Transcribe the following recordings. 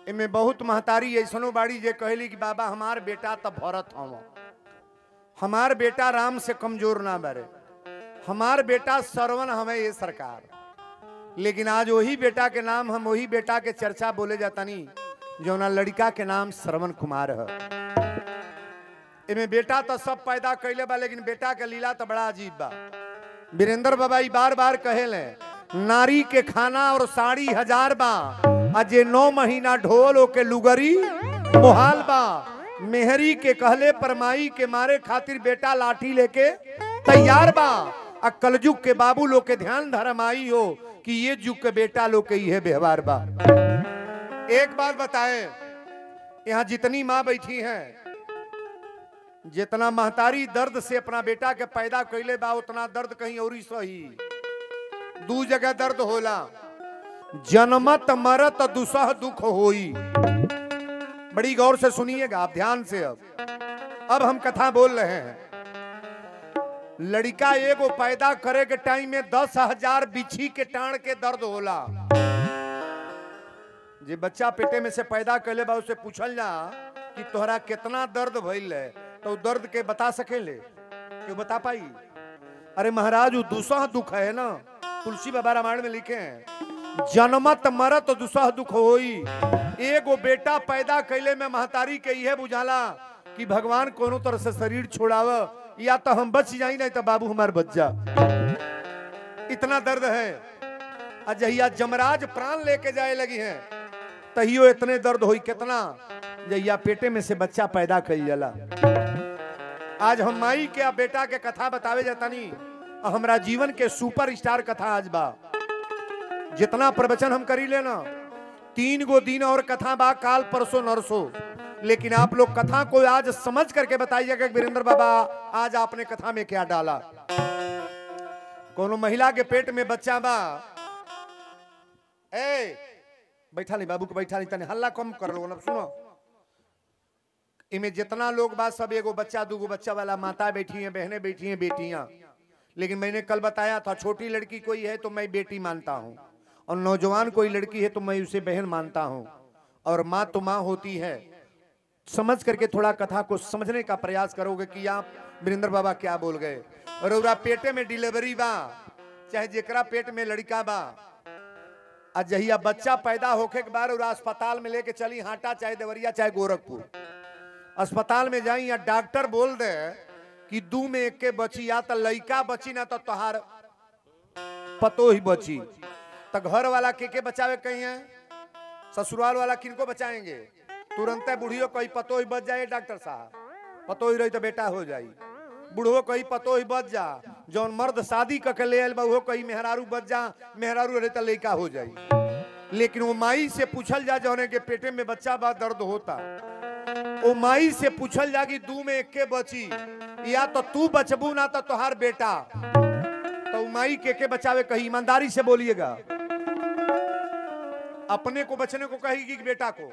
इमे बहुत महतारी ऐसनो बाड़ी जे कहली कि बाबा हमार बेटा त भरत हव हमार बेटा राम से कमजोर ना बरे हमार बेटा सरवन हमें ये सरकार लेकिन आज वही बेटा के नाम हम वही बेटा के चर्चा बोले जातानी जौना लड़का के नाम श्रवण कुमार है इमे बेटा तो सब पैदा कैले बा लेकिन बेटा के लीला तो बड़ा अजीब बा वीरेंद्र बाबा ई बार बार कहेले नारी के खाना और साड़ी हजार बा आ जे नौ महीना ढोल ओके लुगरी मोहाल बा मेहरी के कहले परमाई के मारे खातिर बेटा लाठी लेके तैयार बा आ कलजुग के बाबू लोग के ध्यान धरमाई हो कि ये जुग के बेटा लोग के ये व्यवहार बा एक बात बताएं यहाँ जितनी माँ बैठी हैं जितना महतारी दर्द से अपना बेटा के पैदा कैले बा उतना दर्द कहीं और सही दू जगह दर्द होला जन्मत मरत दुसह दुख होई बड़ी गौर से सुनिएगा आप ध्यान से अब अब हम कथा बोल रहे हैं लड़का एगो पैदा करे के टाइम में दस हजार बिछी के टाण के दर्द होला जे बच्चा पेटे में से पैदा कैले बा उससे पूछल जा कि तोहरा कितना दर्द भइल है तो उ दर्द के बता सकेले क्यों बता पाई अरे महाराज वो दूसरा दुख है ना तुलसी बाबा रामायण में लिखे हैं जन्मत मरत दुसह दुख होई एगो बेटा पैदा कैले में महतारी के यह बुझाला कि भगवान कोनो तरह से शरीर छोड़ाव या तो हम बच जाई नहीं तो बाबू हमार बच जा इतना दर्द है अजहिया जमराज प्राण लेके जाए लगी हैं तहियो इतने दर्द होई कितना जहिया पेटे में से बच्चा पैदा कई जाला आज हम माई के आ बेटा के कथा बतावे जातानी आ हमरा जीवन के सुपर स्टार कथा आज बा जितना प्रवचन हम करी लेना तीन गो दिन और कथा बा काल परसों नरसो लेकिन आप लोग कथा को आज समझ करके बताइएगा कि वीरेंद्र बाबा आज आपने कथा में क्या डाला कोनो महिला के पेट में बच्चा बा ए बैठा नहीं बाबू को बैठा नहीं तने हल्ला कम कर लो ना सुनो इमे जितना लोग बा सब एगो बच्चा दूगो बच्चा वाला माता बैठी हैं बहनें बैठी हैं बेटियां लेकिन मैंने कल बताया था छोटी लड़की कोई है तो मैं बेटी मानता हूँ और नौजवान कोई लड़की है तो मैं उसे बहन मानता हूँ और माँ तो माँ होती है समझ करके थोड़ा कथा को समझने का प्रयास करोगे कि आप वीरेंद्र बाबा क्या बोल गए और ओरा पेटे में डिलीवरी बा चाहे जेकरा पेट में लड़का बा आ जहिया बच्चा पैदा होके के बाद ओरा अस्पताल में लेके चली हाटा चाहे देवरिया चाहे गोरखपुर अस्पताल में जाई या डॉक्टर बोल दे कि दू में एक के बची या तो लड़का बची ना तो तोहार पतो ही बची तो घर वाला के के बचावे कहीं है ससुराल वाला किनको बचाएंगे तुरंत बुढ़ियो कोई पतो ही बच जाए डॉक्टर साहब पतो ही रही तो बेटा हो जाई बुढ़ो कही पतो ही बच जा जौन मर्द शादी क के ले आयल बा उहो कही मेहरारू बच जा मेहरारू रहे तो लड़का हो जाई लेकिन वो माई से पूछल जा जौने के पेटे में बच्चा बा दर्द होता ओ माई से पूछल जा कि दू में एक के बची या तो तू बचबू ना तो तोहार बेटा तो उ माई के के बचावे कही ईमानदारी से बोलिएगा अपने को बचने को कहेगी कि बेटा को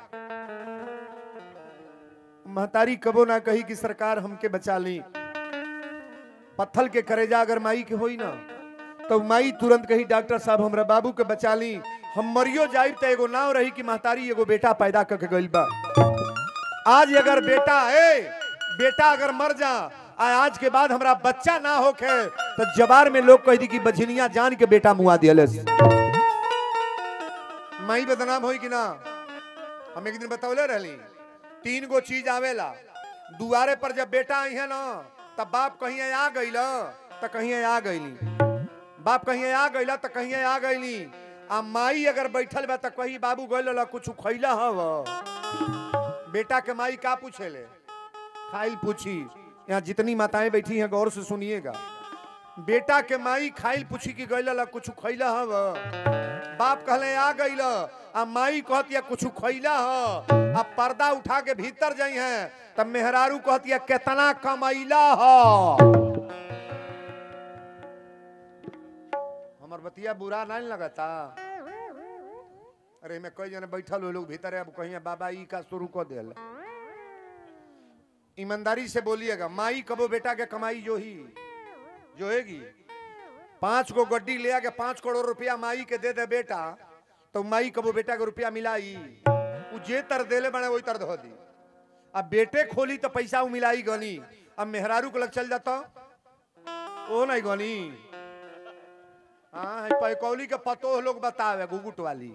महतारी कबो ना कही कि सरकार हमके बचा ली पत्थल के करेजा अगर माई के होई ना तो माई तुरंत कही डॉक्टर साहब हमरा बाबू के बचा ली हम मरियो जाइब तो एगो नाव रही कि महतारी एगो बेटा पैदा करके गइल बा आज अगर बेटा ए बेटा अगर मर जा आ आज के बाद हमरा बच्चा ना होके तो जबार में लोग कह दी कि बझनिया जान के बेटा मुआ दियले माई बदनाम होई कि ना हम एक दिन बतौले रहली तीन गो चीज आवेला दुआरे पर जब बेटा आई है ना तब बाप कहीं आ गईल तो कहीं आ गईली बाप कहीं आ गईला तो कहीं आ गईली आ माई अगर बैठल बा तो कहीं बाबू गईल कुछ खैला हव बेटा के माई का पूछेले खाइल पूछी यहाँ जितनी माताएं बैठी हैं गौर से सुनिएगा बेटा के माई खाइल पूछी कि गईल कुछ खैला हव बाप कहले आ गईल आ माई कहतिया कुछ खैला ह आ पर्दा उठा के भीतर जाई हैं तब मेहरारू कहतिया केतना कमैला ह हमर बतिया बुरा नहीं लगता अरे में कई जने बैठल हो लोग भीतर अब कहीं बाबा ई का शुरू कर दिल ईमानदारी से बोलिएगा माई कबो बेटा के कमाई जो ही जोएगी पांच गो गड्डी ले आके पांच करोड़ रुपया माई के दे दे बेटा तो माई कबो बेटा के रुपया मिलाई उ जे तर देले बने वही तर धो दी अब बेटे खोली तो पैसा उ मिलाई गनी अब मेहरारू को लग चल जाता ओ नहीं गनी हाँ है पैकौली के पतो लोग बतावे गुगुट वाली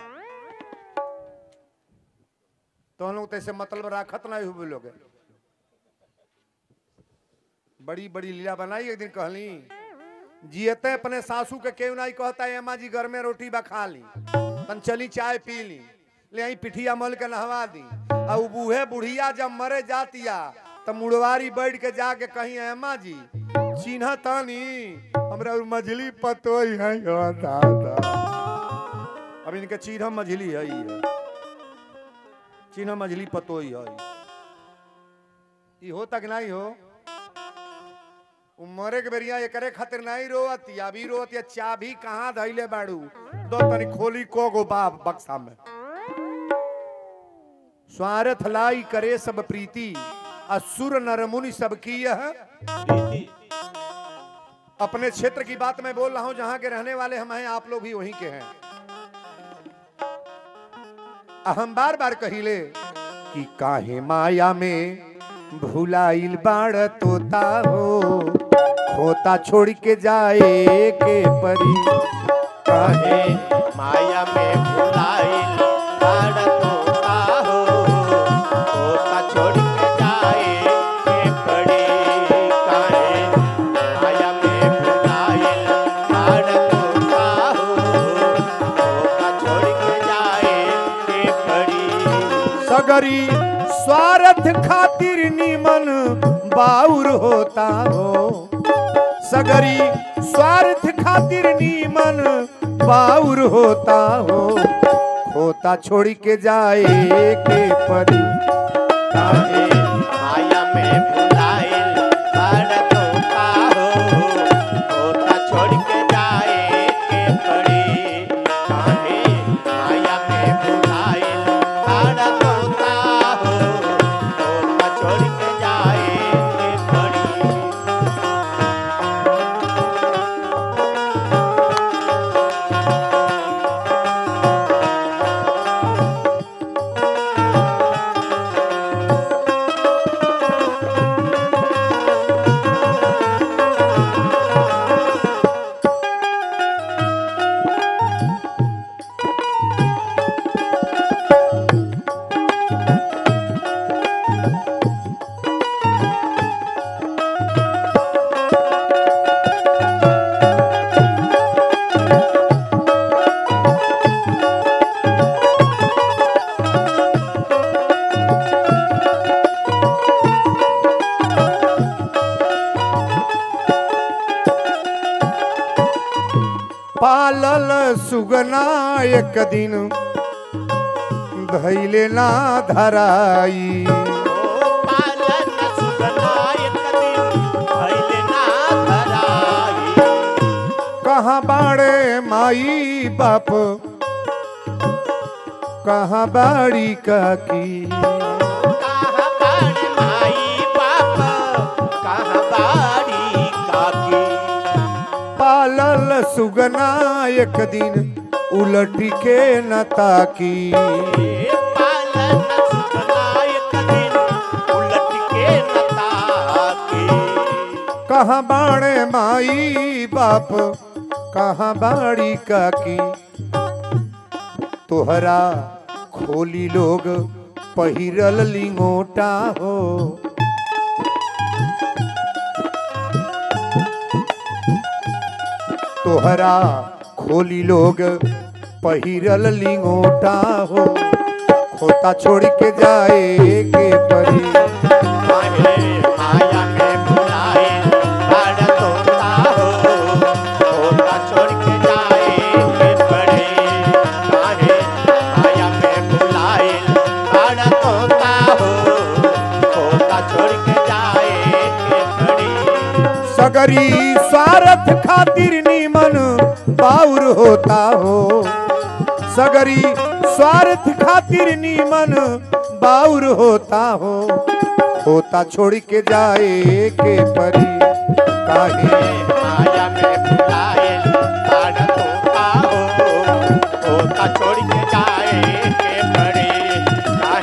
तो हम लोग तैसे मतलब राखत नहीं हुए लोग बड़ी बड़ी लीला बनाई एक दिन कहली जियते अपने सासू के केव नहीं कहता है अम्मा जी घर में रोटी बा खा ली तन चली चाय पी ली ले आई पिठिया मल के नहवा दी और उ बूढ़े बुढ़िया जब मरे जातिया तो मुड़वारी बैठ के जाके कहीं अम्मा जी चिन्ह तानी हमरा उ मझली पतो है हो दादा अब इनके चिन्ह मझली है ही है चिन्ह मझली पतो ही है ई हो तक नहीं हो उमरे के बेरिया एकरे खातिर नहीं रोवती अभी रोवती चाबी कहाँ धैले बाड़ू दो तनी खोली को गो बाप बक्सा में स्वार्थ लाई करे सब प्रीति असुर नर मुनि सब की यह प्रीति अपने क्षेत्र की बात मैं बोल रहा हूं जहां के रहने वाले हम हैं आप लोग भी वहीं के हैं हम बार बार कहिले कि काहे माया में भुलाइल बाड़ तोता हो खोता छोड़ के जाए के परी काहे काहे माया में भुलाइल बाड़ तोता हो तोता छोड़ के जाए के पड़ी काहे माया में भुलाइल बाड़ तोता हो तोता छोड़ के जाए के पड़ी सगरी स्वार्थ खातिर निमन बाउर होता हो सगरी स्वार्थ खातिर निमन बाउर होता हो खोता छोड़ के जाए के परी काहे माया में भुलाइल बाड़ तोता हो तोता छोड़ के जाए के पड़ी काहे माया में भुलाइल बाड़ तोता हो तोता छोड़ के जाए के पड़ी पालल सुगना एक दिन धैले ना धराई ओ पालन सुगना एक दिन भइल ना धराई कहाँ बाड़े माई बाप कहाँ बाड़ी काकी कहाँ बाड़ी माई बाप कहाँ बाड़ी काकी पालल सुगना एक दिन उलट के न ताकी ए पालन सुगना एक दिन उलट के न ताकी कहाँ बाड़े माई बाप कहाँ बाड़ी काकी तोहरा खोली लोग पहिरल लिंगोटा हो तोहरा खोली लोग पहिरल लिंगोटा हो खोता छोड़ के जाए के परी काहे माया में भुलाए बाड़ तोता हो तोता छोड़ के जाए के पड़े काहे माया में भुलाए बाड़ तोता हो तोता छोड़ के जाए के पड़ी सगरी स्वार्थ खातिर नीमन बाउर होता हो सगरी स्वार्थ खातिर नीमन बाउर होता हो होता छोड़ के जाए के परी काहे माया में भुलाए बाड़ तोता हो तोता छोड़ के जाए के पड़े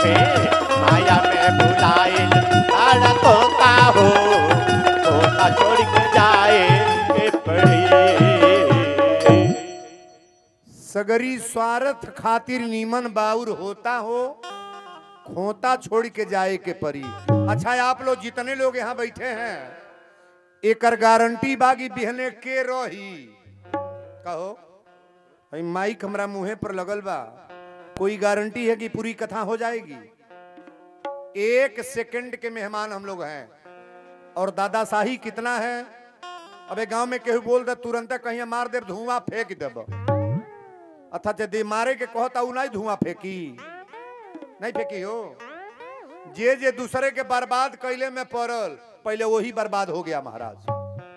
सगरी स्वार्थ खातिर नीमन बाउर होता हो खोता छोड़ के जाए के परी अच्छा आप लोग जितने लोग यहाँ बैठे हैं एकर गारंटी बागी बिहने के रही कहो भाई माइक हमरा मुंहे पर लगल बा कोई गारंटी है कि पूरी कथा हो जाएगी एक सेकंड के मेहमान हम लोग हैं और दादा शाही कितना है अबे गांव में केहू बोल दे तुरंत कहीं मार दे धुआं फेंक देब अथा यदि मारे के कहता उ नहीं धुआं फेंकी नहीं फेंकी हो जे जे दूसरे के बर्बाद कैले में पड़ल पहले वही बर्बाद हो गया महाराज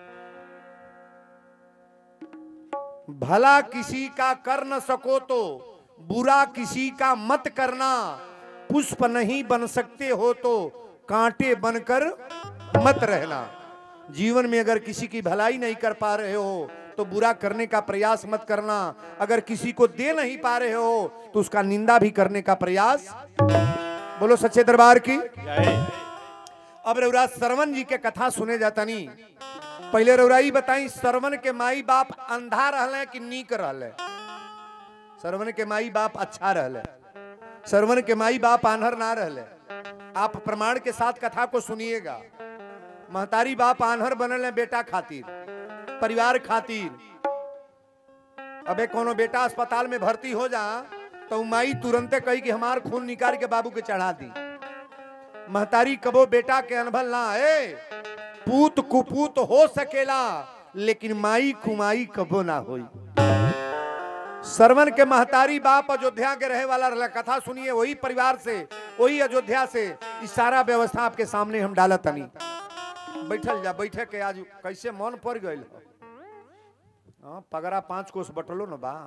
भला किसी का कर न सको तो बुरा किसी का मत करना पुष्प नहीं बन सकते हो तो कांटे बनकर मत रहना जीवन में अगर किसी की भलाई नहीं कर पा रहे हो तो बुरा करने का प्रयास मत करना अगर किसी को दे नहीं पा रहे हो तो उसका निंदा भी करने का प्रयास बोलो सच्चे दरबार की जय अब रउरा सरवन जी के कथा सुने जाता नहीं पहले रउराई बताई सरवन के माई बाप अंधा रहले कि नीक रहले सरवन के माई बाप अच्छा रहले सरवन के माई बाप आन्हर ना रहले आप प्रमाण के साथ कथा को सुनिएगा महतारी बाप आन्हर बनल है बेटा खातिर परिवार खातिर अबे कोनो बेटा अस्पताल में भर्ती हो जा तो उ माई तुरंते कही कि हमार खून निकाल के बाबू के चढ़ा दी महतारी कबो बेटा के अनभल ना है पूत कुपूत हो सकेला लेकिन माई कुमाई कबो ना होई सरवन के महतारी बाप अयोध्या के रहे वाला रहला कथा सुनिए वही परिवार से वही अयोध्या से इस सारा व्यवस्था आपके सामने हम डालत तनी बैठल जा बैठे के आज कैसे मन पड़ गइल हो हाँ, पगड़ा पांच कोस बटलो न बा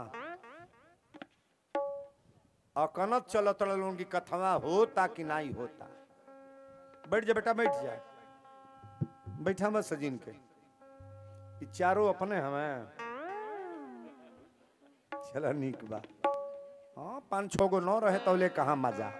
अकनत चलत रहलों की कथवा होता कि नहीं होता बैठ जा बेटा बैठ जा बैठा मत सजीन के ई चारों अपने हमें चला नीक बा हाँ पाँच छो गो नौ रहे तो ले कहा मजा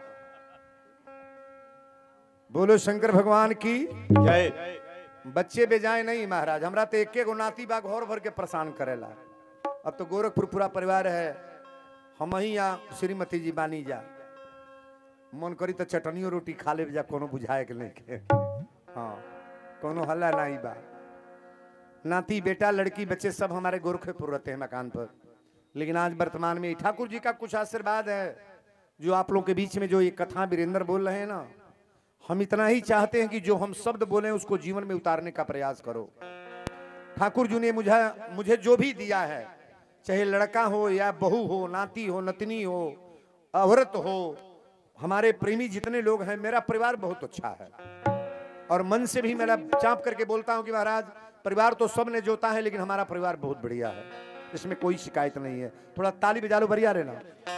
बोलो शंकर भगवान की जय बच्चे बेजाए नहीं महाराज हमरा तो एके गो नाती बा घर भर के परेशान करेला अब तो गोरखपुर पूरा परिवार है हम ही या श्रीमती जी बानी जा मन करी तो चटनियो रोटी खा ले जा कोनो बुझाए के नहीं के हाँ कोनो हल्ला नहीं बा नाती बेटा लड़की बच्चे सब हमारे गोरखपुर रहते हैं मकान पर लेकिन आज वर्तमान में ठाकुर जी का कुछ आशीर्वाद है जो आप लोग के बीच में जो ये कथा वीरेंद्र बोल रहे हैं ना हम इतना ही चाहते हैं कि जो हम शब्द बोले उसको जीवन में उतारने का प्रयास करो ठाकुर जी ने मुझे मुझे जो भी दिया है चाहे लड़का हो या बहू हो नाती हो नतनी हो औरत हो हमारे प्रेमी जितने लोग हैं मेरा परिवार बहुत अच्छा है और मन से भी मेरा चाप करके बोलता हूँ कि महाराज परिवार तो सब ने जोता है लेकिन हमारा परिवार बहुत बढ़िया है इसमें कोई शिकायत नहीं है थोड़ा ताली बजा लो बढ़िया रहना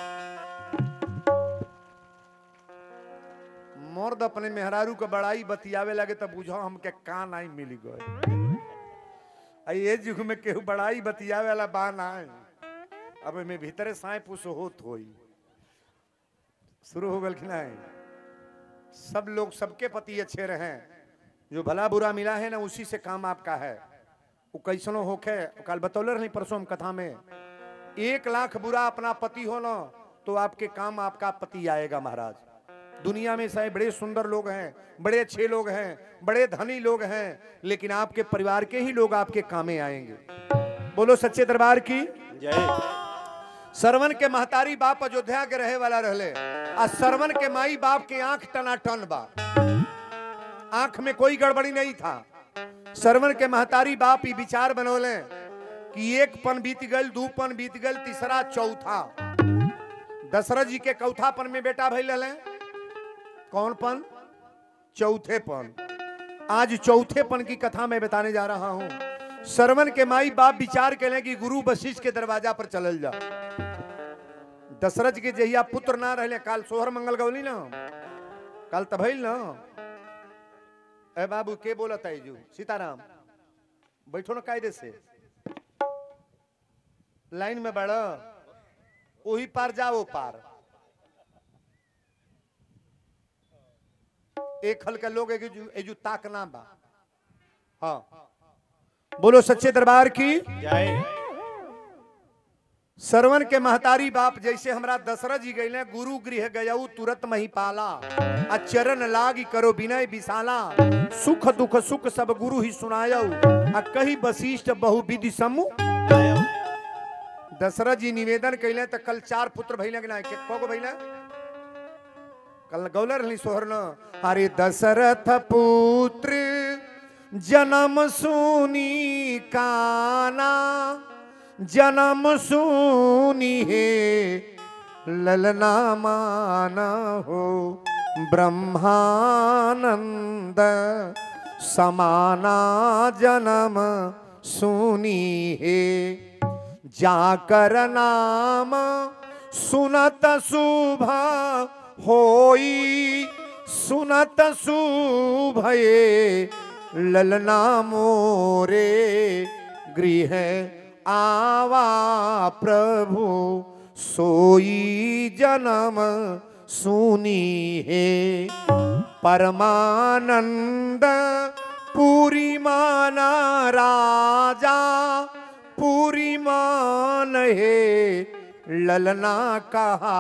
मर्द अपने मेहरारू के बड़ाई बतियावे लगे तो बुझो हमके का नहीं मिली गए आ ये जुग में केहू बड़ाई बतियावे वाला बा नहीं अब में भीतरे साए पुस होत होई शुरू हो गल कि नहीं सब लोग सबके पति अच्छे रहे जो भला बुरा मिला है ना उसी से काम आपका है वो कैसनो होखे कल बतौले रही परसों हम कथा में एक लाख बुरा अपना पति हो ना तो आपके काम आपका पति आएगा महाराज दुनिया में शायद बड़े सुंदर लोग हैं बड़े अच्छे लोग हैं बड़े धनी लोग हैं लेकिन आपके परिवार के ही लोग आपके कामे आएंगे बोलो सच्चे दरबार की जय सरवन के महतारी बाप अयोध्या के रहे वाला रहले आ सरवन के माई बाप के आंख टनाटन बा आंख में कोई गड़बड़ी नहीं था सरवन के महतारी बाप ही विचार बनौले कि एक पन बीत गल दू पन बीत गल तीसरा चौथा दशरथ जी के चौथा पन में बेटा भैल रहे कौन पन चौथे पन आज चौथे पन की कथा मैं बताने जा रहा हूं सरवन के माई बाप विचार करें कि गुरु वशिष्ठ के दरवाजा पर चलल जा दशरथ के जहिया पुत्र ना रहले काल सोहर मंगल गौली ना काल तभैल ना ए बाबू के बोलत है जू सीताराम बैठो ना कायदे से लाइन में बढ़ वही पार जाओ पार एक हल के लोग एजू एजू ताक ना बा हाँ बोलो सच्चे दरबार की जय सरवन के महतारी बाप जैसे हमरा दशरथ जी गए गुरु गृह गयऊ तुरंत मही पाला आ चरण लागी करो विनय विशाला सुख दुख सुख सब गुरु ही सुनायऊ आ कही वशिष्ठ बहु विधि समूह दशरथ जी निवेदन कैले तो कल चार पुत्र भैले कि नहीं को भैले कल गौलर रहली सोहरन अरे दशरथ पुत्र जन्म सुनी काना जन्म सुनी हे ललना माना हो ब्रह्मानंद समाना जन्म सुनी हे जाकर नाम सुनत शुभ होई सुनत शुभये ललना मोरे गृह आवा प्रभु सोई जन्म सुनी है परमानंद पूरी माना राजा पूरी मान है ललना कहा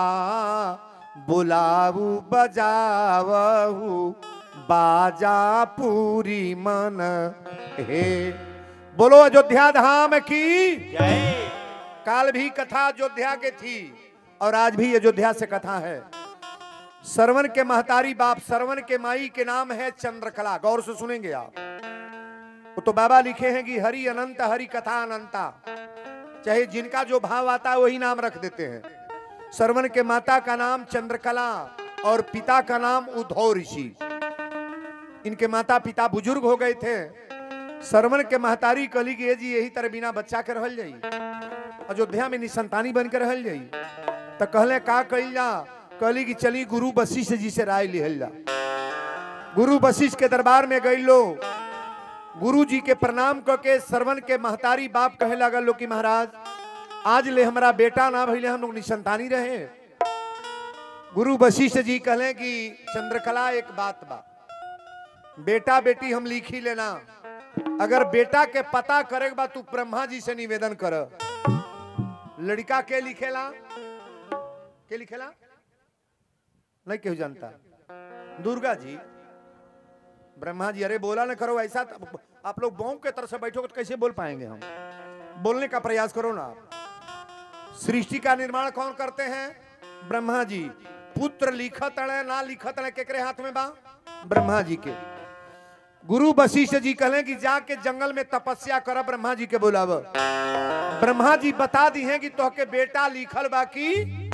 बुलाऊ बजावहू बाजा पूरी मन हे बोलो अयोध्या धाम की जय काल भी कथा अयोध्या के थी और आज भी अयोध्या से कथा है सरवन के महतारी बाप सरवन के माई के नाम है चंद्रकला गौर से सुनेंगे आप वो तो बाबा लिखे हैं कि हरि अनंत हरि कथा अनंता चाहे जिनका जो भाव आता है वही नाम रख देते हैं सरवन के माता का नाम चंद्रकला और पिता का नाम उद्धव ऋषि इनके माता पिता बुजुर्ग हो गए थे सरवन के महतारी कली के जी यही तरह बिना बच्चा के रहल जाई अयोध्या में निसंतानी बन के रहल जाई तो कहले का कइल जा कहली कि चली गुरु वशिष्ठ जी से राय लिहल जा गुरु वशिष्ठ के दरबार में गई लो गुरु जी के प्रणाम करके सरवन के महतारी बाप कहे लगल लो कि महाराज आज ले हमारा बेटा ना भइले हम लोग निसंतानी रहे गुरु वशिष्ठ जी कहले कि चंद्रकला एक बात बा बेटा बेटी हम लिखी लेना अगर बेटा के पता करे के बा तू ब्रह्मा जी से निवेदन कर लड़का के लिखेला के लिखेला नहीं केहू जानता दुर्गा जी ब्रह्मा जी अरे बोला ना करो ऐसा तो आप लोग बॉम्ब के तरफ से बैठोगे तो कैसे बोल पाएंगे हम बोलने का प्रयास करो ना आप सृष्टि का निर्माण कौन करते हैं ब्रह्मा जी पुत्र लिखत है ना लिखत है केकरे हाथ में बा ब्रह्मा जी के गुरु वशिष्ठ जी कहले कि जाके जंगल में तपस्या कर ब्रह्मा जी के बुलाव ब्रह्मा जी बता दी हैं कि तोहके बेटा लिखल बाकी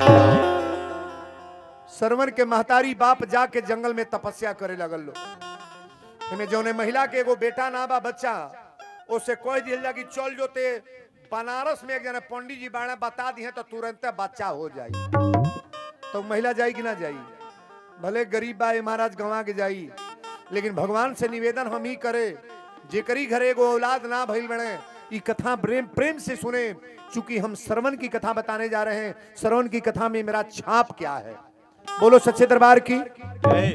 सरवन के महतारी बाप जाके जंगल में तपस्या करे लगल लो एमे जौने महिला के एगो बेटा ना बा बच्चा उससे कह दिया जा कि चल जो ते बनारस में एक जना पंडित जी बाड़ा बता दी तो तुरंत बच्चा हो जाई तो महिला जाई कि ना जाई भले गरीब बा ए महाराज गंवा के जाई लेकिन भगवान से निवेदन हम ही करे जेकरी घरे एगो औलाद ना भइल बने ई कथा प्रेम प्रेम से सुने चूंकि हम श्रवण की कथा बताने जा रहे हैं श्रवण की कथा में मेरा छाप क्या है बोलो सच्चे दरबार की जय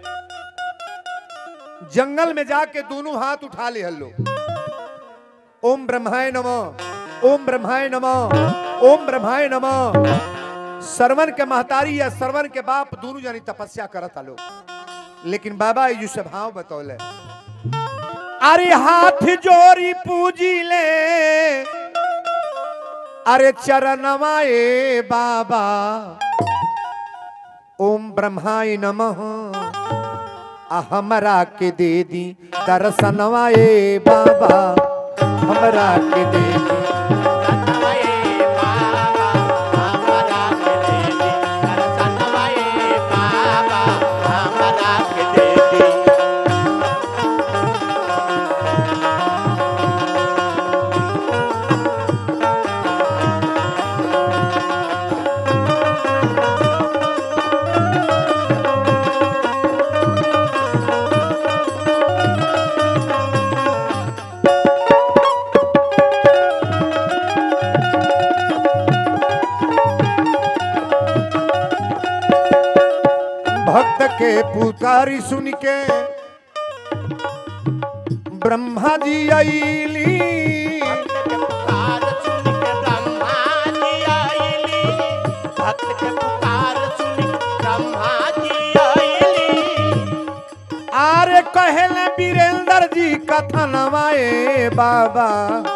जंगल में जाके दोनों हाथ उठा ले हल्लो ओम ब्रह्माय नमो ओम ब्रह्माय नमो ओम ब्रह्माय नमो सरवन के महतारी या सरवन के बाप दोनों जानी तपस्या करत आलो लेकिन बाबा ये से भाव बतौले अरे हाथ जोड़ी पूजी ले अरे चरणवा ए बाबा ओम ब्रह्माय नमः आ हमरा के दे दी दर्शनवा ए बाबा हमरा के दे दी सनवाए बाबा हमरा के दे दी सनवाए बाबा हमरा के दे दी भक्त के पुकारी सुन के ब्रह्मा जी आईली पुकार सुन के ब्रह्मा जी अरे कहले वीरेंद्र जी कथनवाए बाबा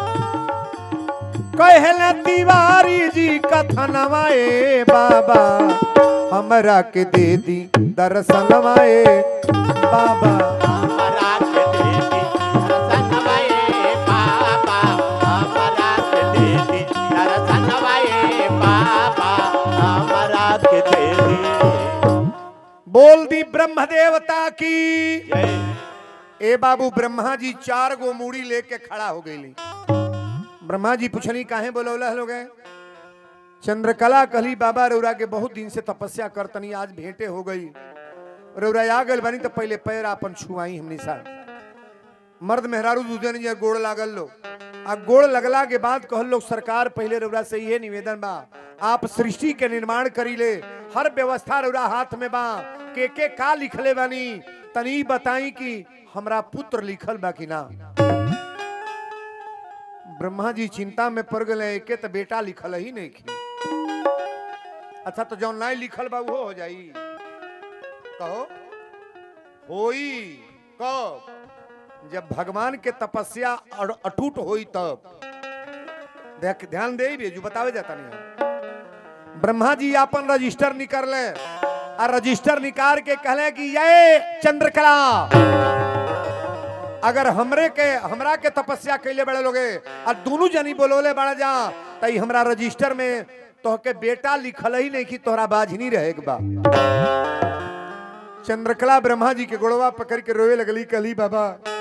कहले तिवारी जी कथनवाए बाबा हमरा के दे दी दर्शनवाए बाबा हमरा के देती दर्शन वाए बाबा हमरा के देती दर्शन वाए बाबा हमरा के देती बोल दी ब्रह्म देवता की जय ए बाबू ब्रह्मा जी चार गो मूड़ी लेके खड़ा हो गई ब्रह्मा जी पूछनी काहे बोलौला लोग चंद्रकला कहली बाबा रौरा के बहुत दिन से तपस्या करतनी आज भेंटे हो गई रौरा आ गल बनी तो पहले पैर अपन छुआई हमनी सा मर्द मेहरारू दूजन जे गोड़ लागल लो आ गोड़ लगला के बाद कहल लोग सरकार पहले रौरा से ये निवेदन बा आप सृष्टि के निर्माण करी ले हर व्यवस्था रौरा हाथ में बा के के का लिखले बानी तनी बताई कि हमरा पुत्र लिखल बा कि ना ब्रह्मा जी चिंता में पड़ गए एके तो बेटा लिखल ही नहीं की अच्छा तो जौन नहीं लिखल बा वो हो जाई कहो होई कब जब भगवान के तपस्या अड़- अटूट होई तब देख ध्यान दे भी जो बतावे जाता नहीं ब्रह्मा जी अपन रजिस्टर निकाल ले और रजिस्टर निकाल के कहले कि ये चंद्रकला अगर हमरे के हमरा के तपस्या कैले बड़े लोगे और दोनों जनी बोलोले बड़ा जा तई हमरा रजिस्टर में तोहके बेटा लिखल ही नहीं कि तोहरा बाझनी रहे के बा चंद्रकला ब्रह्मा जी के गोड़वा पकड़ के रोए लगली कहली बाबा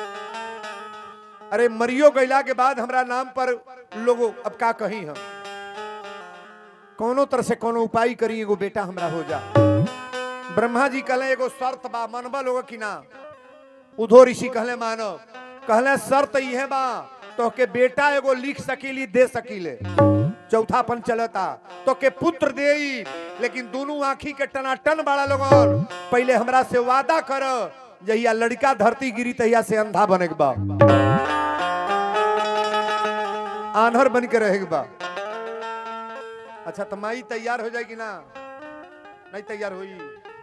अरे मरियो गैला के बाद हमरा नाम पर लोगो अब का कही हम कोनो तरह से कोनो उपाय करी एगो बेटा हमरा हो जा ब्रह्मा जी कहले एगो शर्त बा मनबा लोग कि ना उधो ऋषि कहले मानव कहले शर्त इहे बा तो के बेटा एगो लिख सकीली दे सकीले चौथापन चलता तो के पुत्र दे लेकिन दोनों आंखी के टनाटन बड़ा लोगन पहले हमरा से वादा कर जहिया लड़का धरती गिरी तहिया से अंधा बने के बा आन्हर बन के रहे के बा अच्छा तो माई तैयार हो जाएगी ना नहीं तैयार हुई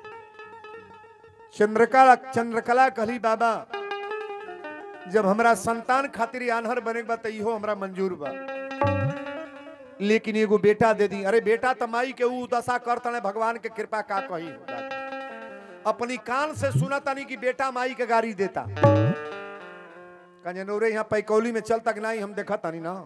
चंद्रकला चंद्रकला कहली बाबा जब हमरा संतान खातिर आन्हर बने के बा तो इहो हमरा मंजूर बा लेकिन एगो बेटा दे दी अरे बेटा तो माई के ऊ दशा कर तने भगवान के कृपा का कही अपनी कान से सुना तनी कि बेटा माई के गाड़ी देता कंजनौरे यहाँ पैकौली में चल तक नहीं हम देखा तनी ना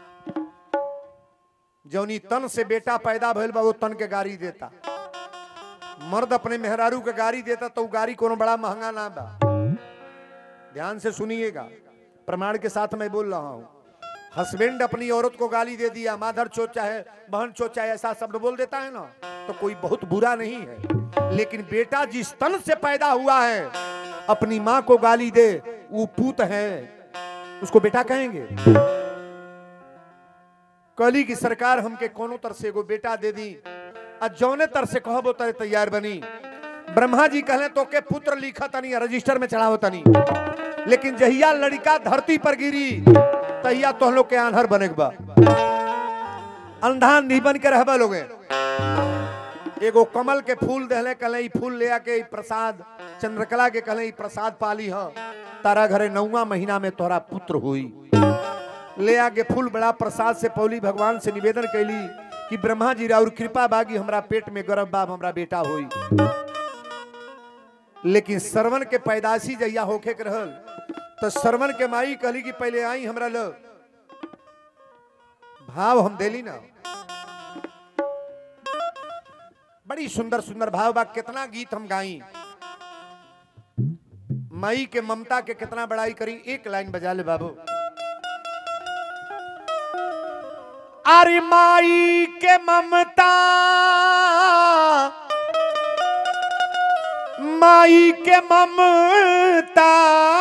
जौनी तन से बेटा पैदा भइल बा वो तन के गाड़ी देता मर्द अपने मेहरारू के गाड़ी देता तो ऊ गाड़ी कोनो बड़ा महंगा ना बा ध्यान से सुनिएगा प्रमाण के साथ मैं बोल रहा हूं हस्बैंड अपनी औरत को गाली दे दिया माधर चोट चाहे बहन चोट चाहे ऐसा शब्द बोल देता है ना तो कोई बहुत बुरा नहीं है लेकिन बेटा जिस तन से पैदा हुआ है अपनी माँ को गाली दे वो पूत है उसको बेटा कहेंगे कली की सरकार हमके कोनो तर से एगो बेटा दे दी आ जौने तर से कहबो तरे तैयार बनी ब्रह्मा जी कहले तो के पुत्र लिखा तनी रजिस्टर में चढ़ावो तनी लेकिन जहिया लड़का धरती पर गिरी तहिया तो लोग के आन्हर बने के बा अंधा नहीं बन के रहबा लोगे एगो कमल के फूल दहले कहले ई फूल ले आके ई प्रसाद चंद्रकला के कहले ई प्रसाद पाली ह तारा घरे नौवा महीना में तोहरा पुत्र हुई ले आके फूल बड़ा प्रसाद से पौली भगवान से निवेदन कैली कि ब्रह्मा जी राउर कृपा बागी हमरा पेट में गर्भ बाब हमरा बेटा होई लेकिन श्रवण के पैदाशी जहिया होखे के रहल तो श्रवण के माई कहली कि पहले आई हमरा लो भाव हम देली ना बड़ी सुंदर सुंदर भाव बा कितना गीत हम गाई माई के ममता के कितना बड़ाई करी एक लाइन बजा ले बाबू अरे माई के ममता माई के ममता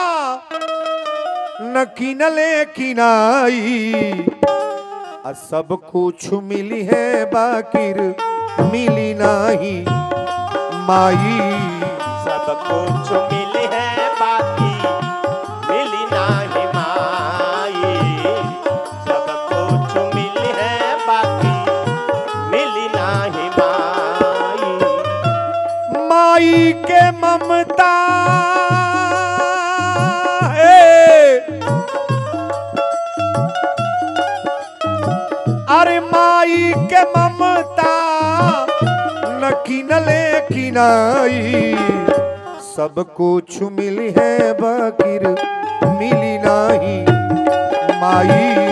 न किनले किनाई आ सब कुछ मिली है बाकिर मिली नहीं माई सब कुछ मिली है बाकी मिली नाही माई सब कुछ मिली है बाकी मिली नाही माई माई के ममता के ममता न किनले किनाई सब कुछ मिली है बकिर मिली नहीं माई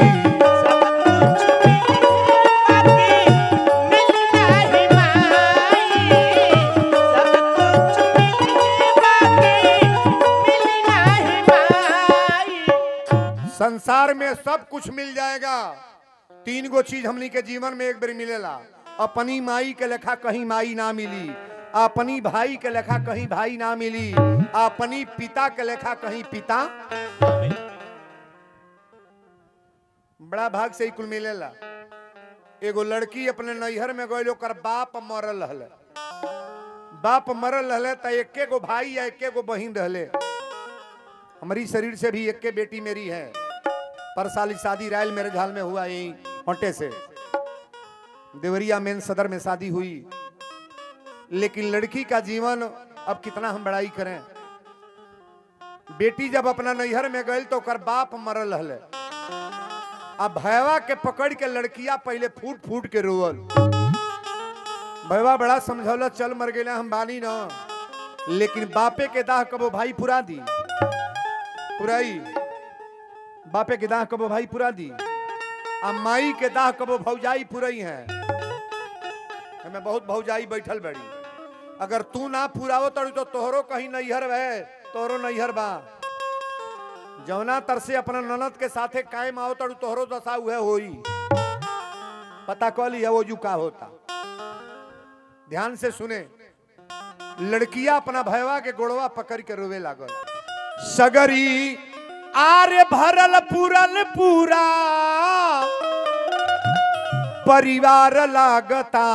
संसार में सब कुछ मिल जाएगा तीन गो चीज हमनी के जीवन में एक बार मिलेला अपनी माई के लेखा कहीं माई ना मिली अपनी भाई के लेखा कहीं भाई ना मिली अपनी पिता के लेखा कहीं पिता बड़ा भाग से ही कुल मिलेला एगो लड़की अपने नैहर में गई ओकर बाप मरल रहले बाप मरल रहले त एके गो भाई या एके गो बहिन रहले हमारी शरीर से भी एक के बेटी मेरी है पर साल ही शादी रायल मेरे झाल में हुआ यही होंटे से देवरिया मेन सदर में शादी हुई लेकिन लड़की का जीवन अब कितना हम बड़ाई करें बेटी जब अपना नैहर में गई तो ओकर बाप मरल रहले अब भैवा के पकड़ के लड़किया पहले फूट फूट के रोवल भैवा बड़ा समझौला चल मर गए हम बानी ना लेकिन बापे के दाह कबो भाई पुरा दी पुराई बापे के दाह कबो भाई पुरा दी आ माई के दाह कबो भौजाई पुरई है हमें बहुत भौजाई बैठल बड़ी अगर तू ना पुरावो तड़ी तो तोहरो कहीं नैहर है तोहरो नैहर बा जौना तर से अपना ननद के साथे कायम आओ तड़ू तोहरो दशा उहे होई पता कह लिया वो जू का होता ध्यान से सुने लड़किया अपना भयवा के गोड़वा पकड़ के रोवे लागल सगरी आरे भरल पूरल पूरा परिवार लागता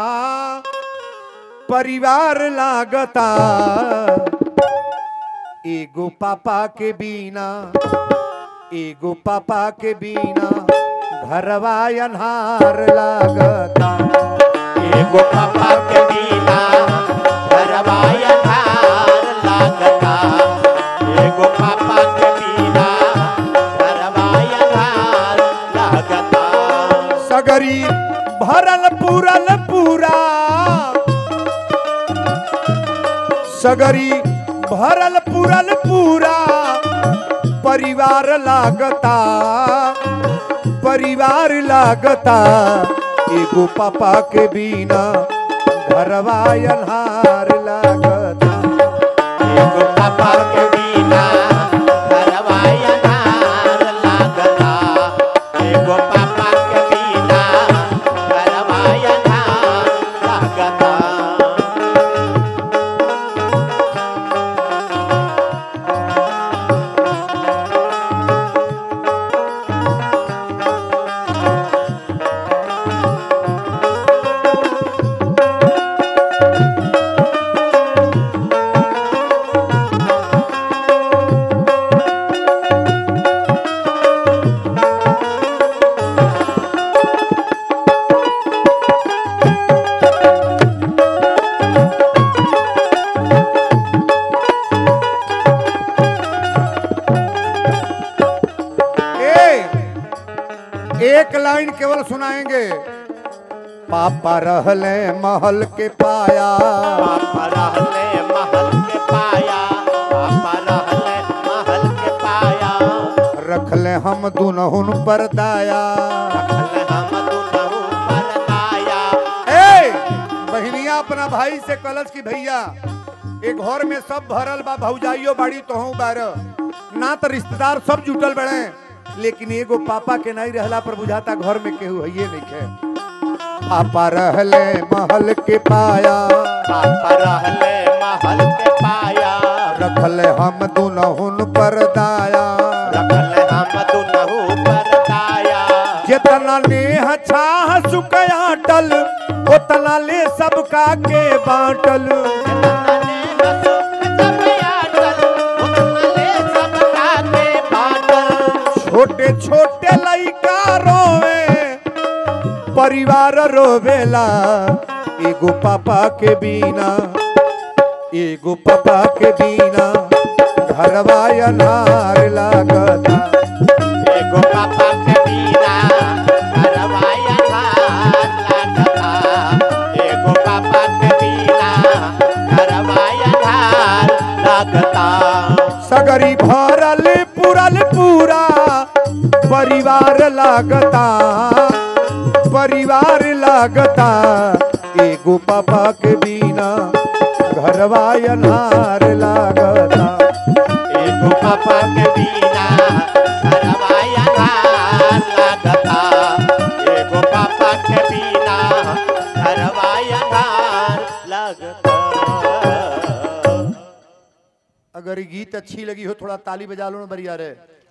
परिवार लागता एगो पापा के बिना एगो पापा के बिना घरवा अन्हार लागता एगो पापा के बिना घरवा अन्हार लागता एगो पापा के बिना घरवा अन्हार लागता सगरी भरल पूरल पूरा सगरी भरल पूरल पूरा परिवार लागता परिवार लागता एगो पापा के बिना घरवा अन्हार लागता एगो पापा के बिना घरवा अन्हार लागता एगो पापा के बिना घरवा अन्हार लागता ए, एक लाइन केवल सुनाएंगे पापा रहले महल के पाया पापा रहले महल के पाया पापा रहले महल के पाया रखले हम दुनहुन पर दाया रखले हम दुनहु पर दाया ए बहनिया अपना भाई से कलश की भैया एक घर में सब भरल बा भौजाइयो बाड़ी तोहू बार ना तो रिश्तेदार सब जुटल बड़े लेकिन एगो पापा के नहीं रहला पर बुझाता घर में केहू है नहीं खे पापा रहले महल के पाया पापा रहले महल के पाया रखले हम दुनहुन पर दाया रखले हम दुनहु पर दाया जितना नेह छाह सुकयाटल उतना ले सबका के बाटल जितना ने हंसुक सब यादल, उतना ले सबका के बाटल। छोटे छोटे लइका रोवे परिवार रोवेला एगो पापा के बिना एगो पापा के बिना घरवा अनार लागता एगो पापा के बिना घरवा अन्हार लगता सगरी भरल पुरल पूरा परिवार लागता परिवार लागता एगो पापा के बिना घरवा अनार लागता एगो पापा के बिना घरवा अनार लगता एगो पापा के बिना घरवा अनार लगता अगर ये गीत अच्छी लगी हो थोड़ा ताली बजा लो ना बढ़िया रे